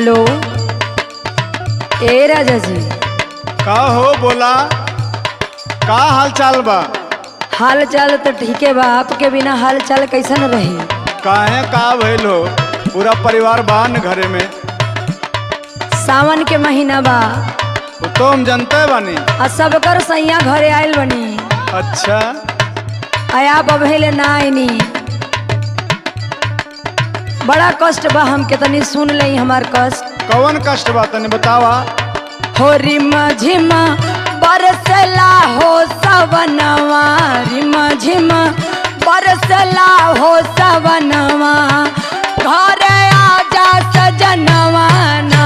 hello ए राजा जी का हो बोला का हाल चाल बा हाल चाल तो ठीके बा आपके बिना हाल चाल कैसन रही काहे का भइल हो पूरा परिवार बा न घरे में सावन के महीना बा वो तो हम जनते बानी आ सबकर सैया घरे आयल बनी अच्छा आ आप अभेले ना आईनी बड़ा कष्ट बा हमके तनी सुन लई हमार कष्ट कौन कष्ट बा तनी बतावा हो रिमा झिमा बरसला हो सवनवा रिमा झिमा बरसला हो सवनवा घरे आजा सजनवा ना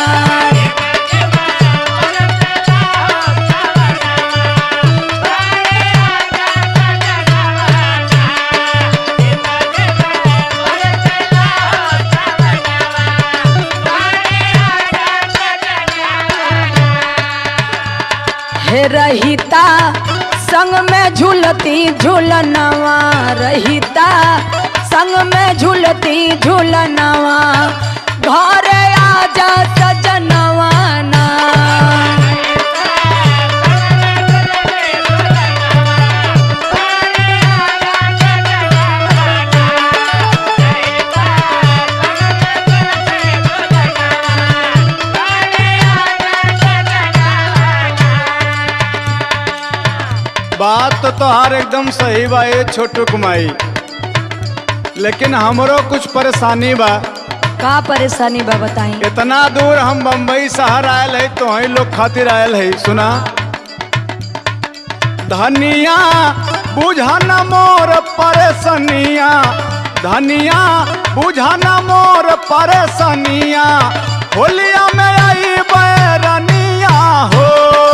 हे रहिता संग में झूलती झूलनवा रहिता संग में झूलती झूलनवा घरे आजा सजनवा ना बात तो तोहार एकदम सही बा ये छोटू कुमाई लेकिन हमरो कुछ परेशानी बा का परेशानी बा बताई इतना दूर हम बम्बई शहर आयल है तो ही लोग खातिर आयल है सुना धनिया बुझन मोर परेशानिया धनिया बुझन मोर परेशानिया होलिया में आई बैरनिया हो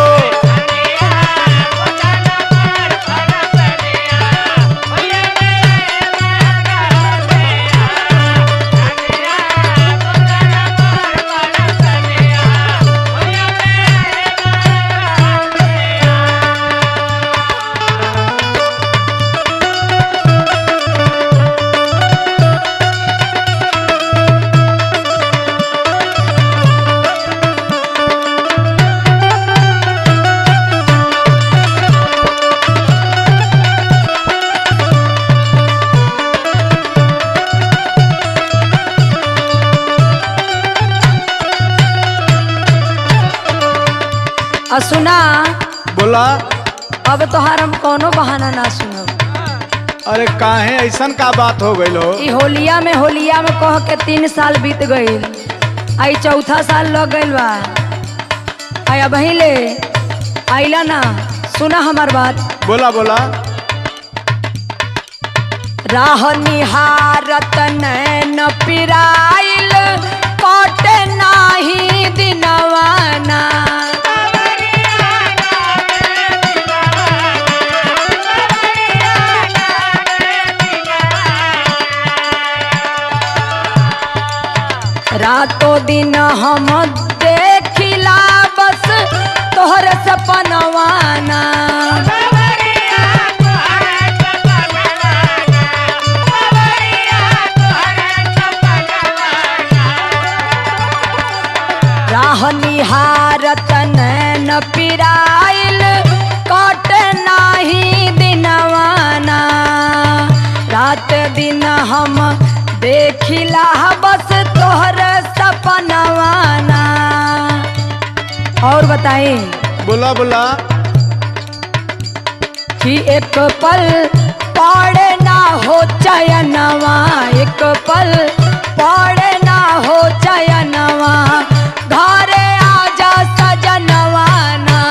आ सुना बोला अब तोहार हम कोनो बहाना ना सुनब अरे काहे ऐसन का बात हो गई हो ई होलिया में होलिया में कह के तीन साल बीत गईल आई चौथा साल लग गईल बा आई अब ले आइला ना सुना हमार बात बोला बोला राह निहारत नैन पिराइल कटे नाही दिनवाना रातों दिन हम देखिला बस तोहर सपनवाना राह निहारत नैन पिराइल कट नाही दिनवाना रात दिन हम देखिला बस तोहर सपनवाना और बताई बोला बोला कि एक पल पड़े ना हो चयनवा एक पल पड़े ना हो चयनवा घरे आजा सजनवा ना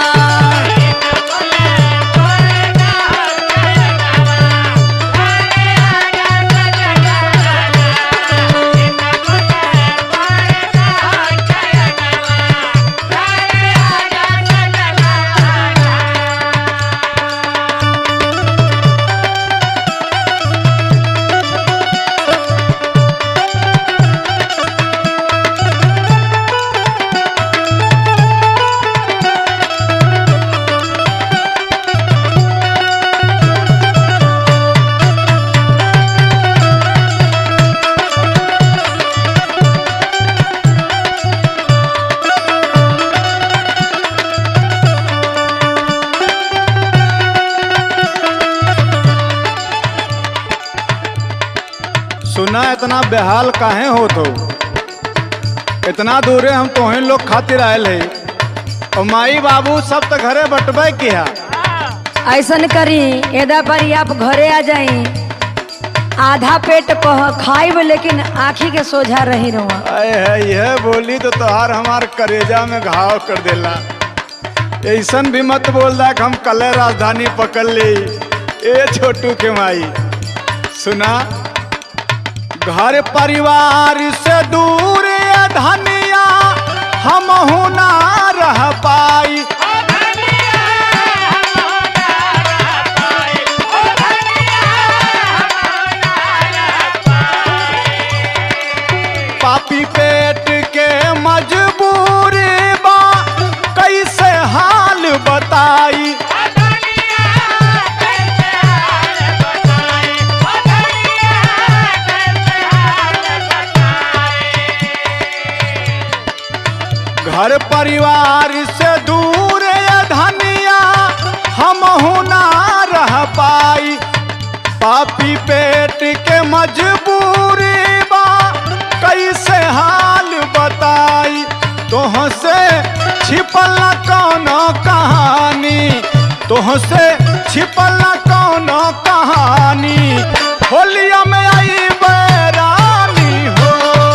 सुना इतना बेहाल काहे होत हो इतना दूरे हम तोहे लोग खातिर आयल है और माई बाबू सब तो घरे बटबे किया ऐसन करी एदा पर आप घरे आ जाई आधा पेट कह खाइब लेकिन आँखी के सोझा रही रहुआ अरे है यह बोली तो तोहार हमार करेजा में घाव कर देला ऐसन भी मत बोल दा कि हम कल राजधानी पकड़ ली ए छोटू के माई सुना घर परिवार से दूर ये धनिया हम ना रह पाई पापी पेट के मजबूरी बा कैसे हाल बताई घर परिवार से दूर ये धनिया हम ना रह पाई पापी पेट के मजबूरी बा कैसे हाल बताई तोह से छिपल न कौनो कहानी तोह से छिपल न कौनो कहानी होलिया में आई बैरानी हो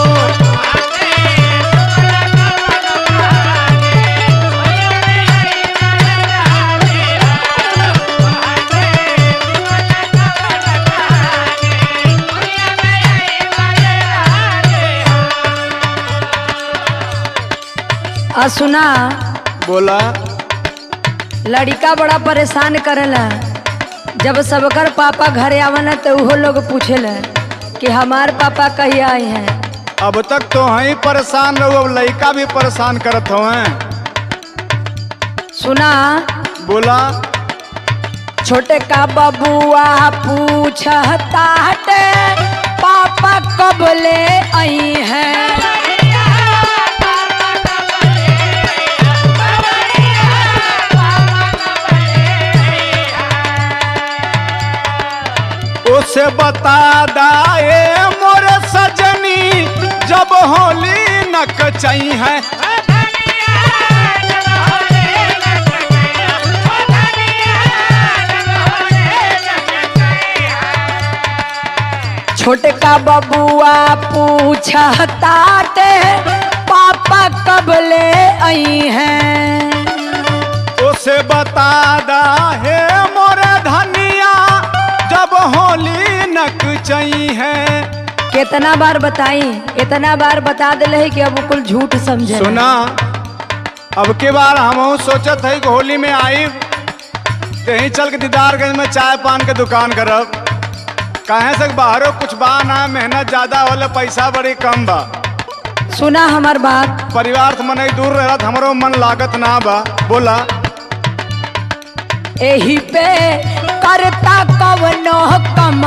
आ सुना बोला लड़का बड़ा परेशान करेला जब सबकर पापा घरे आवना तो उहो लोग पूछेला कि हमार पापा कहिया आए हैं अब तक तो ही परेशान रहो अब लड़का भी परेशान करत हो सुना बोला छोटे का बबुआ पूछता हटे पापा कब ले आई हैं उसे बता दाए मोर सजनी जब होली नक चई है छोटे का बबुआ पूछता हटे पापा कब ले आई हैं उसे बता दाए मोर धनिया जब होली नक चई है कितना बार बताई इतना बार बता दिले है कि अब वो कुल झूठ समझे सुना अब के बार हम सोचत है कि होली में आई कहीं चल के दीदारगंज में चाय पान के दुकान करब कहे से बाहरों कुछ बा ना मेहनत ज्यादा होला पैसा बड़ी कम बा सुना हमार बात परिवार से मन दूर रहत हमरो मन लागत ना बा बोला एही पे करता कवनो कम